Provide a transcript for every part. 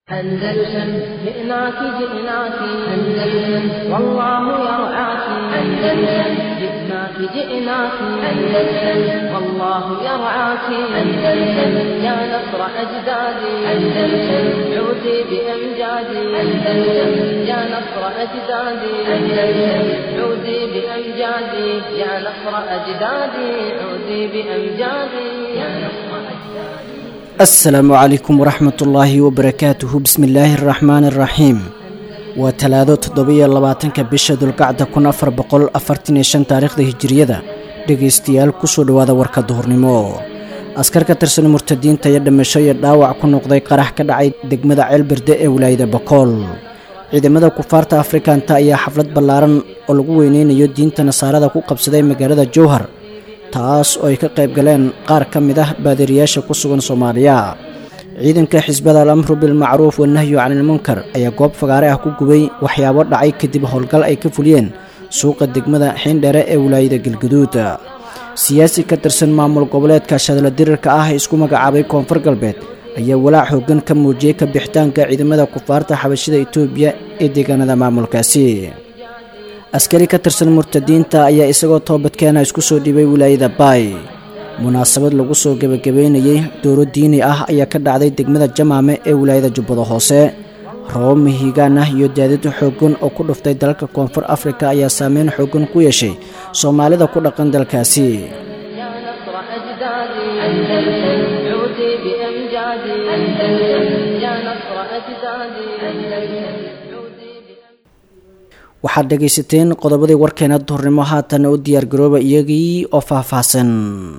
أندلسن جئناك جئناك أندلسن والله يرعاك أندلسن جئناك جئناك أندلسن والله يرعاك أندلسن يا نصر أجدادي أندلسن عودي بأمجادي أندلسن يا نصر أجدادي أندلسن عودي بأمجادي يا نصر أجدادي عودي بأمجادي يا نصر أجدادي asalaamu calaykum waraxmat ullaahi wabarakaatuhu bismi illaahi araxmaani araxiim waa talaado toddobiyo labaatanka bisha dulqacda kun afar boqol afartan iyo shan taariikhda hijiriyada dhegaystayaal kusoo dhowaada warka duhurnimo askar ka tirsan murtadiinta iyo dhimasho iyo dhaawac ku noqday qarax ka dhacay degmada ceelberde ee wilaayada bokool ciidamada kufaarta afrikanta ayaa xaflad ballaaran oo lagu weyneynayo diinta nasaarada ku qabsaday magaalada jowhar taas oo ay ka qayb galeen qaar ka mid ah baadiriyaasha ku sugan soomaaliya ciidanka xisbada al amru bilmacruuf wanahyu canilmunkar ayaa goob fagaare ah ku gubay waxyaabo dhacay kadib howlgal ay ka fuliyeen suuqa degmada xiindhere ee wilaayada galguduud siyaasi ka tirsan maamul goboleedka shadla dirirka ah ee isku magacaabay koonfur galbeed ayaa walaac hoggan ka muujiyey ka bixitaanka ciidamada kufaarta xabashida etoobiya ee deegaanada maamulkaasi askari ka tirsan murtadiinta ayaa isagoo toobadkeena isku soo dhibay wilaayada baay munaasabad lagu soo gebagabeynayey dooro diini ah ayaa ka dhacday degmada jamaame ee wilaayada jubbada hoose robo mihigaan ah iyo daadid xooggan oo ku dhuftay dalalka koonfur afrika ayaa saameyn xooggan ku yeeshay soomaalida ku dhaqan dalkaasi waxaad dhegaysateen qodobadii warkeena duhurnimo haatana u diyaargarooba iyagii oo faahfaahsan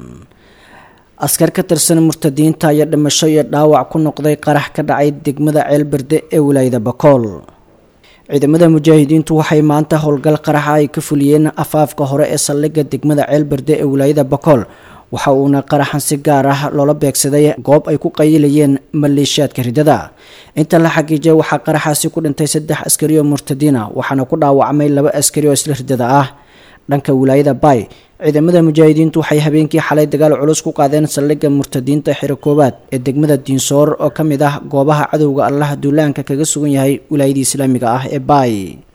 askar ka tirsan murtadiinta ayaa dhimasho iyo dhaawac ku noqday qarax ka dhacay degmada ceelberde ee wilaayada bakool ciidamada mujaahidiintu waxay maanta howlgal qaraxa ay ka fuliyeen afaafka hore ee saldhigga degmada ceelberde ee wilaayada bakool waxa uuna qaraxan si gaar ah loola beegsaday goob ay ku qayilayeen maleeshiyaadka ridada inta la xagiijay waxaa qaraxaasi ku dhintay saddex askari oo murtadiina waxaana ku dhaawacmay laba askari oo isla ridada ah dhanka wilaayada baay ciidamada mujaahidiintu waxay habeenkii xalay dagaal culus ku qaadeen saldhigga murtadiinta xiro koowaad ee degmada diinsoor oo ka mid ah goobaha cadowga allaha duulaanka kaga sugan yahay wilaayadii islaamiga ah ee baay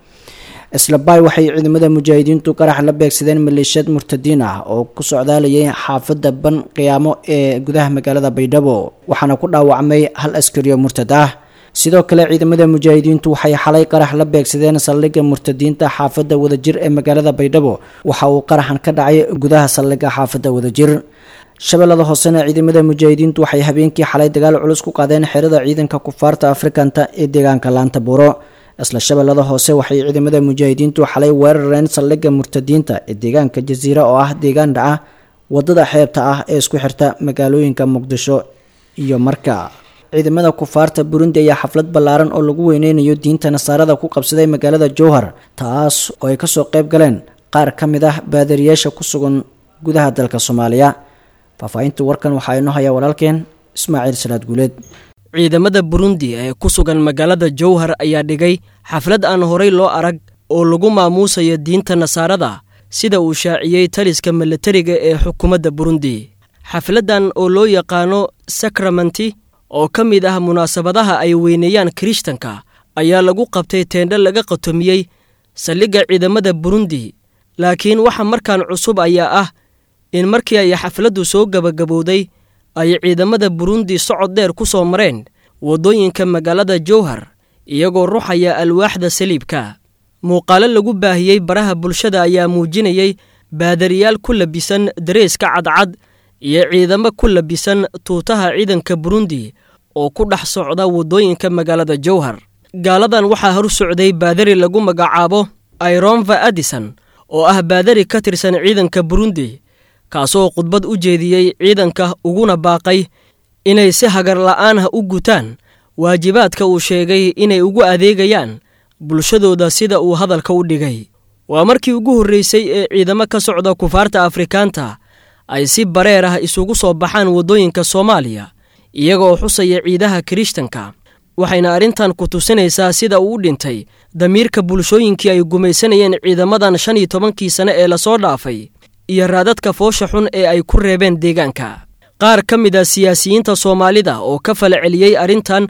isla baay waxay ciidamada mujaahidiintu qarax la beegsadeen maleeshiyad murtadiin ah oo ku socdaalayay xaafadda ban qiyaamo ee gudaha magaalada baydhabo waxaana ku dhaawacmay hal askariyo murtad ah sidoo kale ciidamada mujaahidiintu waxay xalay qarax la beegsadeen saldhigga murtadiinta xaafadda wadajir ee magaalada baydhabo waxa uu qaraxan ka dhacay gudaha saldhigga xaafadda wadajir shabeellada hoosena ciidamada mujaahidiintu waxay habeenkii xalay dagaal culus ku qaadeen xerada ciidanka kufaarta afrikanta ee deegaanka laanta buuro isla shabeellada hoose waxay ciidamada mujaahidiintu xalay weerareen saldhigga murtadiinta ee deegaanka jasiira oo ah deegaan dhaca wadada xeebta ah ee isku xirta magaalooyinka muqdisho iyo marka ciidamada kufaarta burundi ayaa xaflad ballaaran oo lagu weyneynayo diinta nasaarada ku qabsaday magaalada jowhar taas oo ay kasoo qayb galeen qaar ka mid ah baadariyaasha ku sugan gudaha dalka soomaaliya faahfaahinta warkan waxaa inoo hayaa walaalkeen ismaaciil salaad guuleed ciidamada burundi ee ku sugan magaalada jowhar ayaa dhigay xaflad aan horay loo arag oo lagu maamuusayo diinta nasaarada sida uu shaaciyey taliska milatariga ee xukuumadda burundi xafladdan oo loo yaqaano sakramenti oo ka mid ah munaasabadaha ay weyneeyaan kirishtanka ayaa lagu qabtay teendho laga qatomiyey saldhigga ciidamada burundi laakiin waxa markaan cusub ayaa ah in markii ay xafladdu soo gebagabowday ay ciidamada burundi socod dheer ku soo mareen waddooyinka magaalada jowhar iyagoo ruxaya alwaaxda saliibka muuqaalo lagu baahiyey baraha bulshada ayaa muujinayey baadariyaal ku labisan dareeska cadcad iyo ciidamo ku labisan tuutaha ciidanka burundi oo ku dhex socda waddooyinka magaalada jowhar gaaladan waxaa hor socday baadari lagu magacaabo aironva adison oo ah baadari ka tirsan ciidanka burundi kaasoo khudbad u jeediyey ciidanka uguna baaqay inay si hagar la'aan ah u gutaan waajibaadka uu sheegay inay ugu adeegayaan bulshadooda sida uu hadalka u dhigay waa markii ugu horreysay ee ciidamo ka socda kufaarta afrikaanta ay si bareer ah isugu soo baxaan waddooyinka soomaaliya iyagoo xusaya ciidaha kirishtanka waxayna arrintan ku tusinaysaa sida uu u dhintay damiirka bulshooyinkii ay gumaysanayeen ciidamadan shan iyo tobankii sane ee lasoo dhaafay iyo raadadka foosha xun ee ay ku reebeen deegaanka qaar ka mid a siyaasiyiinta soomaalida oo ka fala celiyey arrintan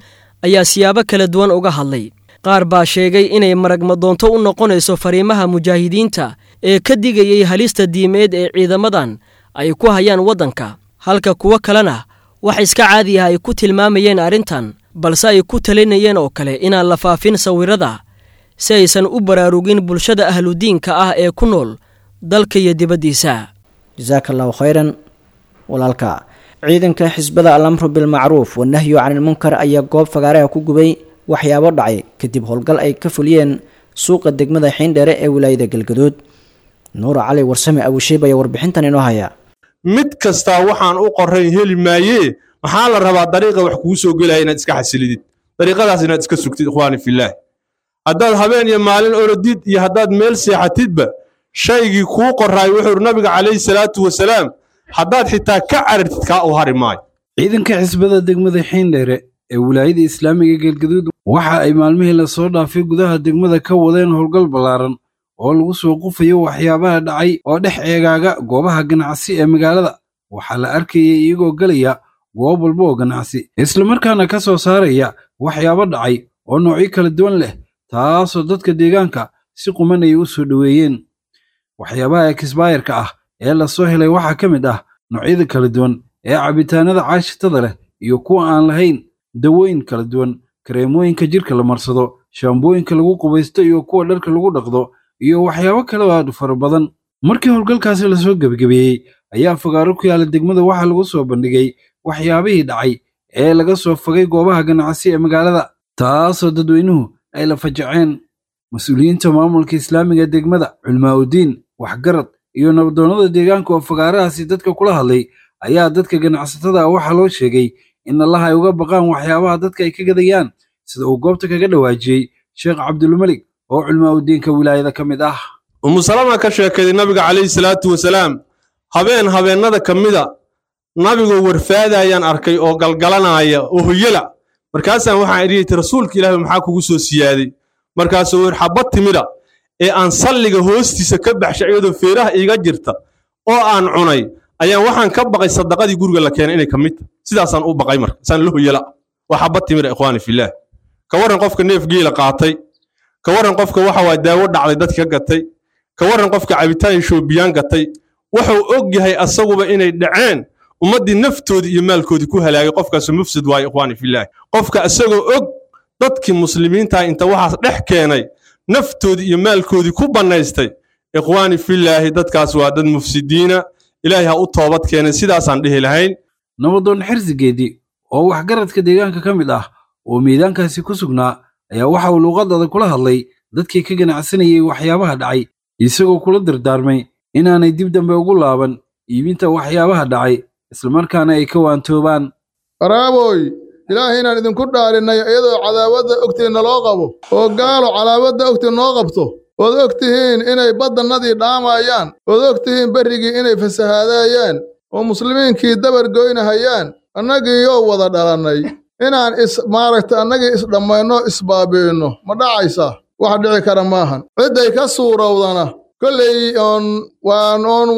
ayaa siyaabo kala duwan uga hadlay qaar baa sheegay inay maragmadoonto u noqonayso fariimaha mujaahidiinta ee ka digayay halista diimeed ee ciidamadan ay ku hayaan waddanka halka kuwo kalena wax iska caadi ah ay ku tilmaamayeen arrintan balse ay ku talinayeen oo kale inaan la faafin sawirada si aysan u baraarugin bulshada ahludiinka ah ee ku nool dalka iyo dibaddiisa jasaaka allahu khayran walaalka ciidanka xisbada alamru bilmacruuf wanahyu canilmunkar ayaa goob fagaaraha ku gubay waxyaabo dhacay kadib howlgal ay ka fuliyeen suuqa degmada xiindheere ee wilaayada galgaduud nuur cali warsame abusheeb ayaa warbixintan inoo haya mid kastaa waxaan u qorayn heli maayee maxaa la rabaa dariiqa wax kuu soo gelaya inaad iska xasilidid dariiqadaas inaad iska sugtid ikhwaani fillaah haddaad habeen iyo maalin orodid iyo haddaad meel seexatidba shaygii kuu qoraay wuxuu nabiga calayhi salaatu wasalaam haddaad xitaa ka carartid kaa u hari maayo ciidanka xisbada degmada xiindheere ee wilaayada islaamiga galgaduud waxa ay maalmihii lasoo dhaafay gudaha degmada ka wadeen howlgal ballaaran oo lagu soo qufayo waxyaabaha dhacay oo dhex eegaaga goobaha ganacsi ee magaalada waxaa la arkayay iyagoo gelaya goob walba oo ganacsi islamarkaana ka soo saaraya waxyaabo dhacay oo noocyo kala duwan leh taasoo dadka deegaanka si quman ay u soo dhoweeyeen waxyaabaha ekisbaayarka ah ee lasoo helay waxaa ka mid ah noocyada kala duwan ee cabitaanada caashitada leh iyo kuwa aan lahayn dawooyin kala duwan kareemooyinka jirka la marsado shaambooyinka lagu qubaysto iyo kuwa dharka lagu dhaqdo iyo waxyaabo kale oo aad u fara badan markii howlgalkaasi lasoo gebagabeeyey ayaa fagaaro ku yaala degmada waxaa lagu soo bandhigay waxyaabihii dhacay ee laga soo fogay goobaha ganacsi ee magaalada taasoo dadweynuhu ay la fajaceen mas-uuliyiinta maamulka islaamiga degmada culmaa'udiin waxgarad iyo nabadoonnada deegaanka oo fagaarahaasi dadka kula hadlay ayaa dadka ganacsatada ah waxaa loo sheegay in allaha ay uga baqaan waxyaabaha dadka ay ka gadayaan sida uu goobta kaga dhawaajiyey sheekh cabdulmelig oo culmaa'udiinka wilaayada ka mid ah umusalama ka sheekaday nabiga calayhi salaatu wasalaam habeen habeennada ka mida nabigoo warfaadayaan arkay oo galgalanaya oo hoyala markaasaan waxaan idhiyati rasuulka ilaahi maxaa kugu soo siyaaday markaasuu wer xabad timida ee aan salliga hoostiisa ka baxshay iyadoo feeraha iiga jirta oo aan cunay ayaan waxaan ka baqay sadaqadii guriga la keenay inay ka mid tahay sidaasaan u baqay marka saan la hoyala waa xabad timida ikhwaani fillaah ka warran qofka neef geela qaatay ka warran qofka waxa waa daawo dhacday dadka ka gatay ka warran qofka cabitaan shoobiyaan gatay wuxuu og yahay asaguba inay dhaceen ummaddii naftoodii iyo maalkoodii ku halaagay qofkaasu mufsid waayo ikhwaani fillaah qofka isagoo og dadkii muslimiintaha inta waxaas dhex keenay naftoodii iyo maalkoodii ku bannaystay ikhwaani fillaahi dadkaas waa dad mufsidiina ilaahay ha u toobad keenay sidaasaan dhihi lahayn nabadoon xirsigeedii oo waxgaradka deegaanka ka mid ah oo miidaankaasi ku sugnaa ayaa waxa uu luuqadada kula hadlay dadkii ka ganacsanayay waxyaabaha dhacay isagoo kula dardaarmay inaanay dib dambe ugu laaban iibinta waxyaabaha dhacay islamarkaana ay ka waantoobaan qaraaboy ilaahay inaan idinku dhaarinay iyadoo cadaawadda ogtiin naloo qabo oo gaalo calaamadda ogtiin noo qabto ood og tihiin inay baddannadii dhaamayaan ood og tihiin berrigii inay fasahaadayaan oo muslimiinkii dabar goynahayaan annagii yoo wada dhalannay inaan is maaragta annagii isdhammayno isbaabi'inno ma dhacaysaa wax dhici kara maahan cidday ka suurowdana kollay oon waan oon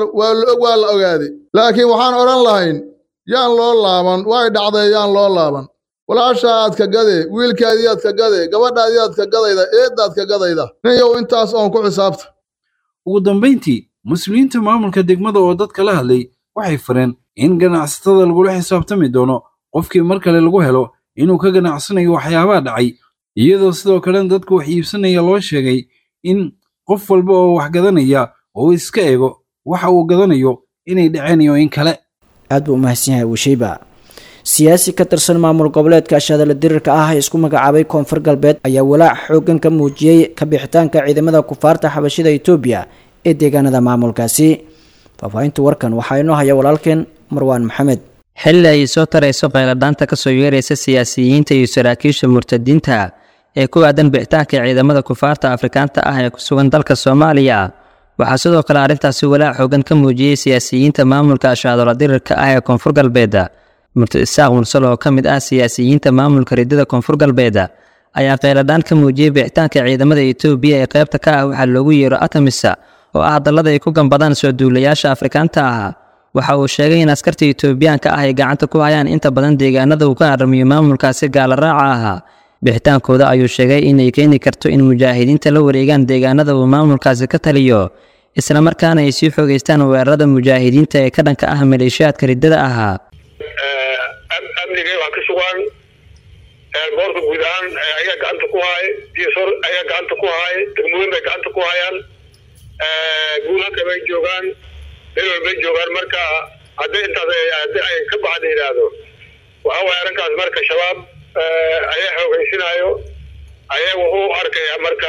waa la ogaaday laakiin waxaan odhan lahayn yaan loo laaban way dhacday yaan loo laaban walaashaad ka gade wiilkaadiyaad ka gade gabadhaadiyaad ka gadayda eeddaad ka gadayda ninyow intaas oon ku xisaabta ugu dambayntii muslimiinta maamulka degmada oo dadka la hadlay waxay fareen in ganacsatada lagula xisaabtami doono qofkii mar kale lagu helo inuu ka ganacsanayo waxyaabaha dhacay iyadoo sidoo kalena dadku wax iibsanaya loo sheegay in qof walba oo wax gadanaya oo iska eego waxa uu gadanayo inay dhaceen iyo in kale aad buu umahadsan yahay wisheyba siyaasi ka tirsan maamul goboleedka ashadala dirirka ah ee isku magacaabay koonfur galbeed ayaa walaac xooggan ka muujiyey kabixitaanka ciidamada kufaarta xabashida etoobiya ee deegaanada maamulkaasi faahfaahinta warkan waxaa inoo haya walaalkeen marwaan maxamed xilli ay soo tarayso qayladhaanta ka soo yeeraysa siyaasiyiinta iyo saraakiisha murtadiinta ee ku aadan bixitaanka ciidamada kufaarta afrikaanta ah ee ku sugan dalka soomaaliya waxaa sidoo kale arrintaasi walaac xoogan ka muujiyey siyaasiyiinta maamulka ashaadola dirirka ah ee koonfur galbeed murtad isaaq mursal oo ka mid ah siyaasiyiinta maamulka ridada koonfur galbeed ayaa qayladhaan ka muujiyey bixitaanka ciidamada etoobiya ee qaybta ka ah waxaa loogu yeero atamisa oo ah dallada ay ku gambadaan soo duulayaasha afrikaanta ah waxa uu sheegay in askarta etoobiyaanka ah ay gacanta ku hayaan inta badan deegaanada uu ka haramiyo maamulkaasi gaala raaca ahaa bixitaankooda ayuu sheegay inay keeni karto in mujaahidiinta la wareegaan deegaanada uu maamulkaasi ka taliyo islamarkaana ay sii xoogeystaan weerarada mujaahidiinta ee ka dhanka ah maleeshiyaadka riddada ahaa amnigay waa ka sugaan boorka guud ahaan ayaa gacanta ku haaya dsor ayaa gacanta ku haaya degmooyin bay gacanta ku hayaan guulhanka bay joogaan meel walbay joogaan marka hadday intaas haddi ay ka baxda yidhaahdo waxa waaya arrinkaas marka shabaab ayaa xoogeysinaayo ayaa wuxuu arkaya marka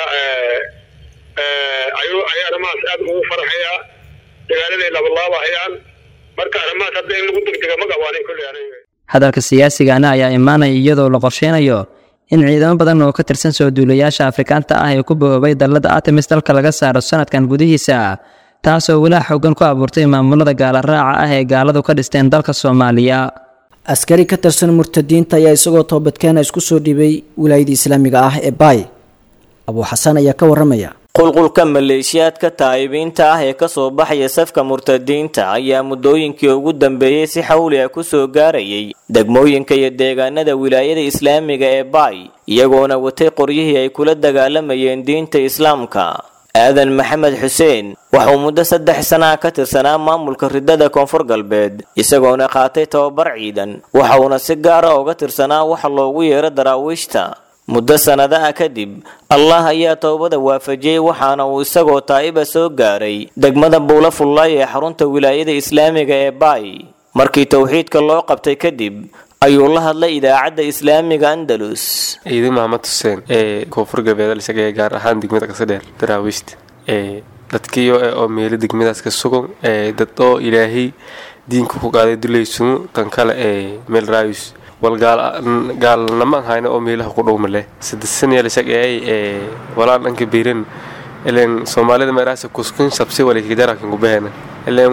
ayuu ayaa arrimahaas aad ugu farxayaa dagaaladay labalaabahayaan marka arrimahaas hadda in lagu degdega ma qabaanin kulley aniga hadalka siyaasigana ayaa imaanaya iyadoo la qorsheynayo in ciidamo badan oo ka tirsan soo duulayaasha afrikaanta ah ee ku boobay dallada artemis dalka laga saaro sanadkan gudihiisa taasoo walaa xoogan ku abuurtay maamulada gaala raaca ah ee gaaladu ka dhisteen dalka soomaaliya askari ka tirsan murtadiinta ayaa isagoo toobadkeena isku soo dhibay wilaayada islaamiga ah ee baay abuu xasan ayaa ka waramaya qulqulka maleeshiyaadka taa'ibiinta ah ee kasoo baxaya safka murtadiinta ayaa muddooyinkii ugu dambeeyey si xawli ah kusoo gaarayay degmooyinka iyo deegaanada wilaayada islaamiga ee baay iyagoona watay qoryihii ay kula dagaalamayeen diinta islaamka aadan maxamed xuseen waxauu muddo saddex sanaha ka tirsanaa maamulka riddada koonfur galbeed isagoona qaatay tababar ciidan waxa uuna si gaara uga tirsanaa waxa loogu yeero daraawiishta muddo sannadaha kadib allah ayaa towbada waafajiyey waxaana uu isagoo taa'iba soo gaaray degmada buula fullaay ee xarunta wilaayada islaamiga ee baay markii towxiidka loo qabtay kadib ayuu la hadlay idaacadda islaamiga andalus ciidan maxamed xuseen ee koonfur galbeed isaga gaar ahaan degmada kasadheer daraawiishta ee dadkiyo oo meelo degmadaas ka sugan ee dad oo ilaahay diinka ku qaaday dulaysumu tan kale ee meel raayus wal gaalnama ahayna oo meelaha ku dhowma leh saddesanyaalishageey ee walaan dhanka biiran ileen soomaalida meeraasa kuskun sabsi walikajarakan kubahena ileen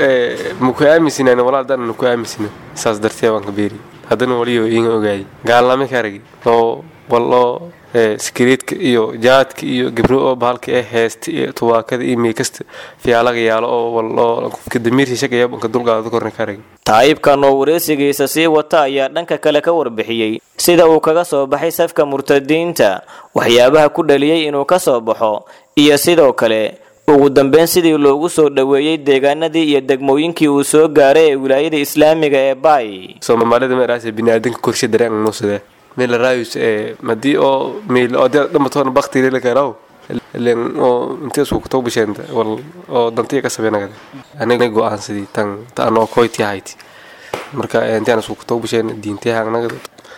maku aaminsinan walaa dan ku aaminsina saas dartee waan ka beeri haddana waliyo iga ogaayay gaalname ka aragi oo wal oo sikreedka iyo jaadka iyo gabro oo bahalka ee heesta iyo tubaakada iyo meekasta fiyaalaga yaalo oo wal oo qofka damiirsi shaqaya banka dulqaada korna ka aragi taa'ibkan oo wareysigiisa sii wata ayaa dhanka kale ka warbixiyey sida uu kaga soo baxay safka murtadiinta waxyaabaha ku dhaliyey inuu ka soo baxo iyo sidoo kale ugu dambeyn sidii loogu soo dhoweeyey deegaanadii iyo degmooyinkii uu soo gaaray ee wilaayada islaamiga ee baay soomaalida meeraasa biniaadanka korshe dareen nuusade meel raayus ee madii oo meel oo dad dhamatoona bakti la karaw ileen oo intee isku kutoo bisheenta wal oo dantiya ka sabeynagada aniga go-aansadii tan ta anoo koyti ahayti marka intaan isku kutoo bisheen diintayahanagada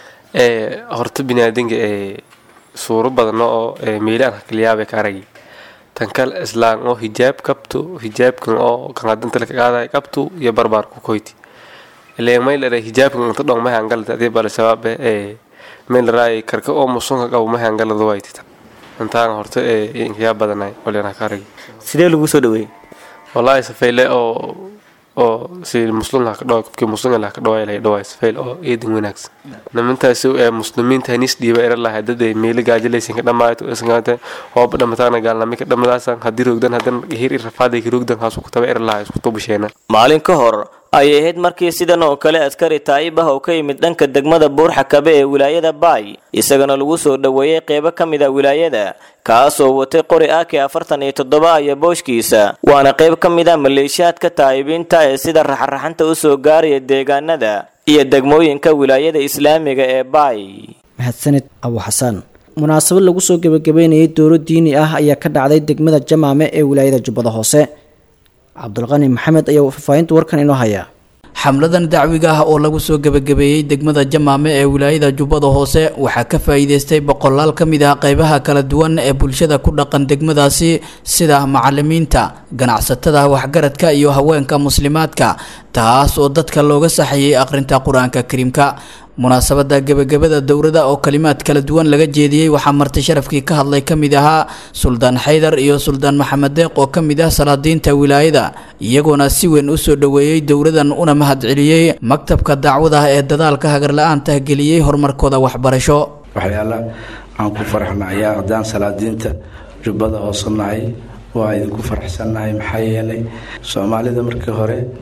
ee horta biniaadanka ee suuro badan oo meelaan hakaliyaabay ka aragi tan kale islaan oo hijaab kabto hijaabkan oo kanadanta laka qaaday kabto iyo barbaar ku koyti ileen mayl hijaabkan inta dhong mahangalta adii bale sabaabe ee meel raay karka oo musunka qabo mahangalada waytita intaan horta ee inkayaa badanay waliana ka aragi sidee lagu soo dhaweeyey wallaahi safeyle oo oo si muslim laha ka dhawa qofkii muslim laha ka dhawaay lahay dhawaay safeyl oo eedan wanaagsan nimantaasi ee muslimiinta hanis dhiiba era lahay dad ay meelo gaajalaysan ka dhamaato isngate hooba dhamataana gaalnami ka dhamadaasan haddii rogdan haddana hir irafaaday ka rogdan haasu kutaba era lahay isku tubasheena maalin ka hor ayay ahayd markii sidan oo kale askari taa'ib ah oo ka yimid dhanka degmada buurxakabe ee wilaayada baay isagana lagu soo dhoweeyey qeybo ka mid a wilaayada kaasoo watay qori ak afartan iyo toddoba iyo booshkiisa waana qayb ka mid a maleeshiyaadka taa'ibiinta ee sida raxaraxanta u soo gaaraya deegaanada iyo degmooyinka wilaayada islaamiga ee baay mahadsanid abu xasaan munaasabad lagu soo gebagabeynayay dowlo diini ah ayaa ka dhacday degmada jamaame ee wilaayada jubbada hoose cabdulqani maxamed ayaa faahfaahinta warkan inoo hayaa xamladan dacwiga ah oo lagu soo gebagabeeyey degmada jamaame ee wilaayada jubbada hoose waxaa ka faa'iideystay boqolaal ka mid ah qeybaha kala duwan ee bulshada ku dhaqan degmadaasi sida macalimiinta ganacsatada waxgaradka iyo haweenka muslimaadka taas oo dadka looga saxayay akhrinta qur-aanka kariimka munaasabada gebagabada dowrada oo kalimaad kala duwan laga jeediyey waxaa marti sharafkii ka hadlay ka mid ahaa suldaan xaydar iyo suldaan maxamed deeq oo ka mid ah salaadiinta wilaayada iyagoona si weyn u soo dhoweeyey dowradan una mahadceliyey maktabka dacwada ee dadaalka hagarla-aanta geliyey horumarkooda waxbarasho waxyaala aan ku faraxnayaa haddaan salaadiinta jubbada hoose nahay waa idinku faraxsannahay maxaa yeelay soomaalida markii hore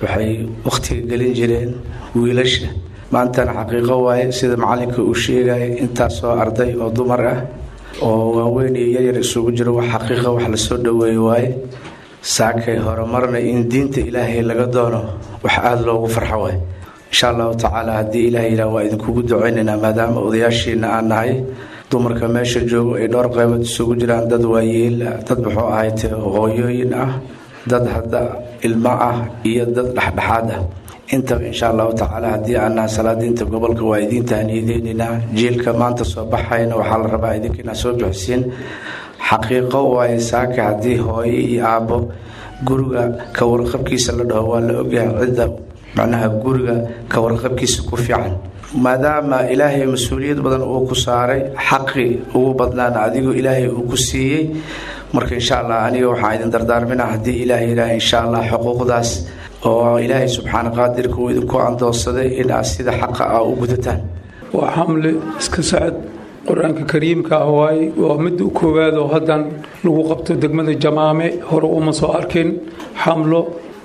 waxay wakhtiga gelin jireen wiilasha maantana xaqiiqo waaye sida macalinka uu sheegaya intaasoo arday oo dumar ah oo waaweyn iyo yaryar isugu jiro wax xaqiiqa wax lasoo dhoweeye waaye saakay horumarna in diinta ilaahay laga doono wax aada loogu farxo waay insha allahu tacaala haddii ilaah yidhaah waa idinkugu ducaynaynaa maadaama odayaashiina aan nahay dumarka meesha joogo ay dhowr qaybood isugu jiraan dad waayeel dad muxuu ahayte hooyooyin ah dad hadda ilmo ah iyo dad dhexdhexaad ah intaba insha allahu tacaala haddii aan nahay salaadiinta gobolka waa idiin tahniyadeynaynaa jiilka maanta soo baxayna waxaa la rabaa idinka inaad soo bixisiin xaqiiqo waaye saaka haddii hooyo iyo aabbo guriga ka warqabkiisa la dhaho waa la ogyahay cidda macnaha guriga ka warqabkiisa ku fiican maadaama ilaahay mas-uuliyad badan uu ku saaray xaqi ugu badnaana adigoo ilaahay uu ku siiyey marka insha allah aniga waxaan idin dardaarmina haddii ilaah yidhaah insha allah xuquuqdaas oo ilaahay subxaana qaadirka uu idinku andoonsaday inaad sida xaqa ah u gudataan waa xamle iska socod qur-aanka kariimka ah waaye waa midda koowaad oo haddan lagu qabto degmada jamaame hore uma soo arkin xamlo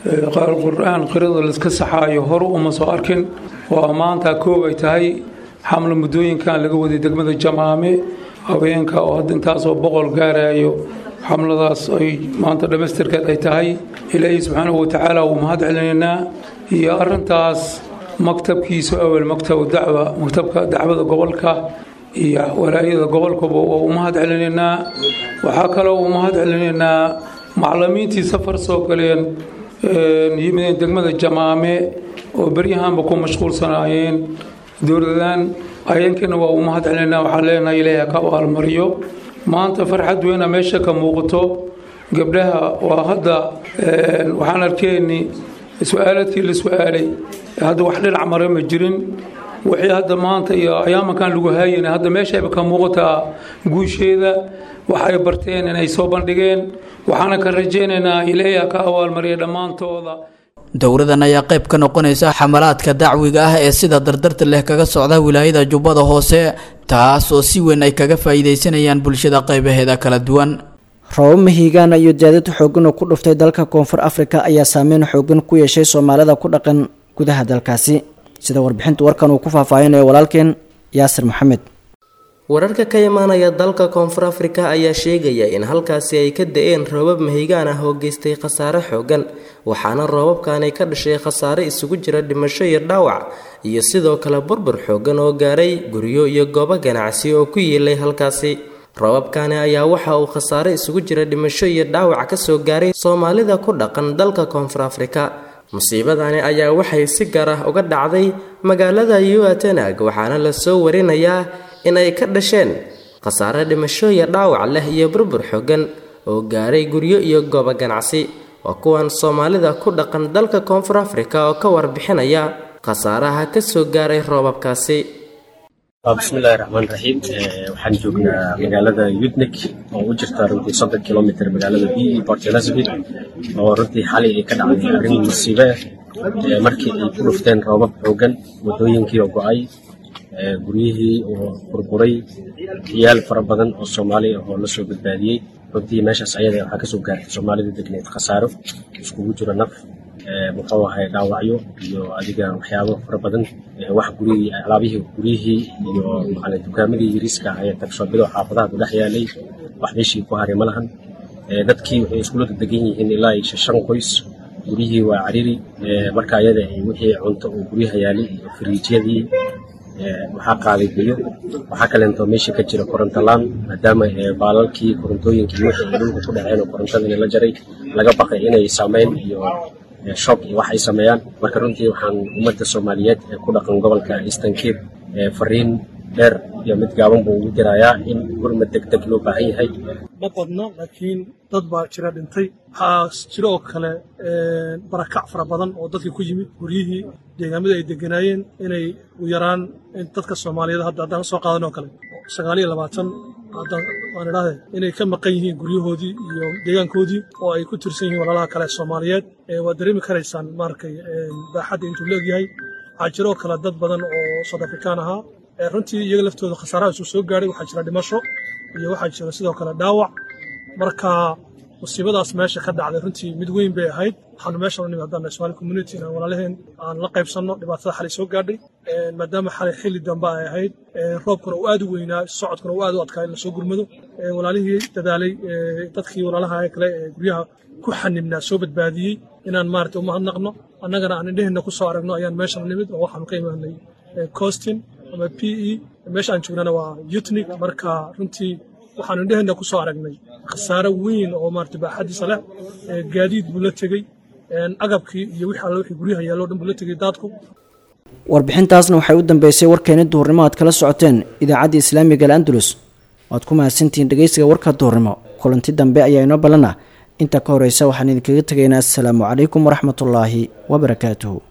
qur-aan qirada laiska saxaayo hore uma soo arkin waa maanta koob ay tahay xamlo muddooyinkan laga waday degmada jamaame haweenka oo hadda intaasoo boqol gaarayo xamladaas ay maanta dhammaystirkeed ay tahay ilaahay subxaanahu watacaala wuu mahad celinaynaa iyo arintaas maktabkiisu awel maktab dacwa maktabka dacwada gobolka iyo walaayada gobolkaba waa u mahad celinaynaa waxaa kaloo u mahad celinaynaa macalimiintii safar soo galeen yimideen degmada jamaame oo beryahanba ku mashquulsanaayeen dowladan ayeenkana waa u mahad celinaynaa waxaan leenahay ilaahay ka abaalmariyo maanta farxad weyna meesha ka muuqato gabdhaha waa hadda waxaan arkeenni su-aaladkii la su-aalay hadda wax dhinac mare ma jirin wixii hadda maanta iyo ayaamankan lagu haayana hadda meeshayba ka muuqataa guusheeda wax ay barteen inay soo bandhigeen waxaana ka rajaynaynaa ilaahay ka abaalmariya dhammaantooda dowradan ayaa qayb ka noqonaysa xamalaadka dacwiga ah ee sida dardarta leh kaga socda wilaayada jubbada hoose taas oo si weyn ay kaga faa'iidaysanayaan bulshada qaybaheeda kala duwan roobab mahiigaana iyo daadad xoogan oo ku dhuftay dalka koonfur afrika ayaa saameyn xoogan ku yeeshay soomaalida ku dhaqan gudaha dalkaasi sida warbixinta warkan uu ku faahfaahinayo walaalkeen yaasir maxamed wararka ka imaanaya dalka koonfur afrika ayaa sheegaya in halkaasi ay ka da-een roobab mahigaan ah oo geystay khasaare xoogan waxaana roobabkani ka dhashay khasaare isugu jira dhimasho iyo dhaawac iyo sidoo kale burbur xoogan oo gaaray guryo iyo goobo ganacsi oo ku yiilay halkaasi roobabkani ayaa waxa uu khasaare isugu jira dhimasho iyo dhaawac kasoo gaaray soomaalida ku dhaqan dalka koonfur afrika musiibadani ayaa waxay si gaar ah uga dhacday magaalada yuatenag waxaana lasoo warinayaa inay ka dhasheen khasaare dhimasho iyo dhaawac leh iyo burbur xoogan oo gaaray guryo iyo goobo ganacsi waa kuwan soomaalida ku dhaqan dalka koonfur afrika oo ka warbixinaya khasaaraha kasoo gaaray roobabkaasi bismillahi raxmaan raxiim waxaan joognaa magaalada yudnik oo u jirta runtii soddon kilomitr magaalada b e port elizabeth oo runtii xalay ay ka dhacday arrin masiibe ah markii ay ku dhufteen roobab xoogan waddooyinkii oo go-ay guryihii oo burburay ciyaal fara badan oo soomaali ah oo la soo badbaadiyey runtii meeshaas ayada waxaa kasoo gaartay soomaalida degneed khasaaro iskugu jiro naf muxuu ahay dhaawacyo iyo adiga waxyaabo fara badan wax gurigii alaabihii guryihii iyo macalin dukaamadii yariiska ayaa tagsoobido xaafadaha ku dhex yaalay wax meeshii ku haray ma lahan dadkii waxay iskula degan yihiin ilaa iyo shan qoys guryihii waa cariri marka ayada wixii cunto oo guryaha yaalay iyo firiijyadii waxaa qaaday biyo waxaa kaleento meesha ka jira koronto laan maadaama baalalkii korontooyinkii wixii ay dhulka ku dhaceen oo korontadii la jaray laga baqay inay saameyn iyo shock iyo wax ay sameeyaan marka runtii waxaan ummadda soomaaliyeed ee ku dhaqan gobolka eastern cape fariin dheer iyo mid gaaban buu ugu dirayaa in gurmad deg deg loo baahan yahay ma badno laakiin dad baa jira dhintay waxaa jira oo kale barakac fara badan oo dadkii ku yimid guryihii deegaamada ay deganaayeen inay u yaraan dadka soomaaliyeed hadda haddaan soo qaadan oo kale sagaal iyo labaatan haddaan waan idhahde inay ka maqan yihiin guryahoodii iyo deegaankoodii oo ay ku tirsan yihiin walaalaha kale soomaaliyeed waad dareemi karaysaan maaragtay baaxadda intuu leegyahay waxaa jira oo kale dad badan oo south afrikaan ahaa runtii iyaga laftooda khasaaraha isu soo gaadhay waxaa jira dhimasho iyo waxaa jira sidoo kale dhaawac marka musiibadaas meesha ka dhacday runtii mid weyn bay ahayd waxaanu meesha la nimid haddaan Somali community inaan walaalaheen aan la qaybsanno dhibaatada xalay soo gaadhay maadaama xalay xilli dambe ay ahayd roobkuna uu aad u weynaa socodkuna uu aad u adkaa in lasoo gurmado walaalihii dadaalay dadkii walaalaha kale ee guryaha ku xanibnaa soo badbaadiyey inaan maaragtay u mahadnaqno annagana aan indheheenna ku soo aragno ayaan meeshan nimid oo waxaanu ka imaanay costin ama p e meesha aan joognana waa yutnik marka runtii waxaanu indheheenna ku soo aragnay khasaare weyn oo maaragtay baaxadiisa leh gaadiid buu la tegey agabkii iyo wixii alle wixii guryaha yaallo dhan buu la tegey daadku warbixintaasna waxay u dambeysay warkeeni duhurnimo aad kala socoteen idaacadda islaamiga al andalus waad ku mahadsantihiin dhegeysiga warka duhurnimo kulanti dambe ayaa inoo ballana intaa ka horeysa waxaan idinkaga tegaynaa assalaamu calaykum waraxmatullaahi wabarakaatuhu